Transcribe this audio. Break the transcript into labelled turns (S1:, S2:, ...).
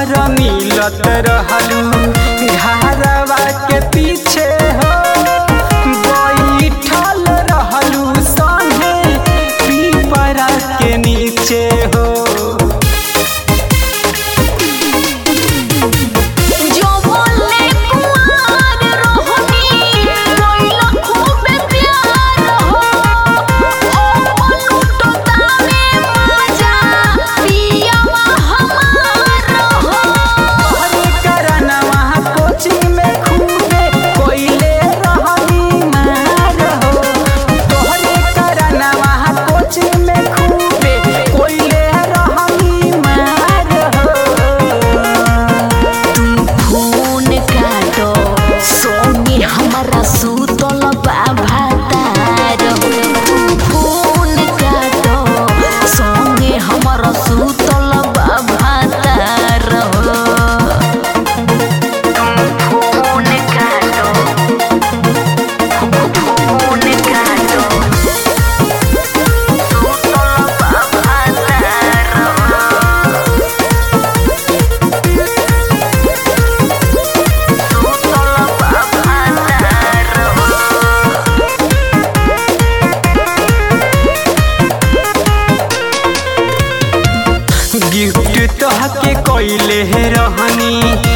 S1: भर मिलत रहलू घरवा के पीछे हो बैठल रहलू संगे पीपरा के नीचे हो
S2: जो बोले कुमार रोहनी कोइला खूब प्यार हो ओ पलूटो तावे मजा पियावा हमार हो
S1: हरे करनवा कोचिंग में खूबे कोइले रहनी मार हो तोहरे करनवा कोचिंग में खूबे कोइले रहनी मार हो
S2: फोन काटो सोनी हमारा सुतल बाभातार फोन काटो सोनी हमारा सुतल बाभातार फोन काटो फोन काटो सुतल बाभातार
S1: गिफ्ट तोहके कोइले रहनी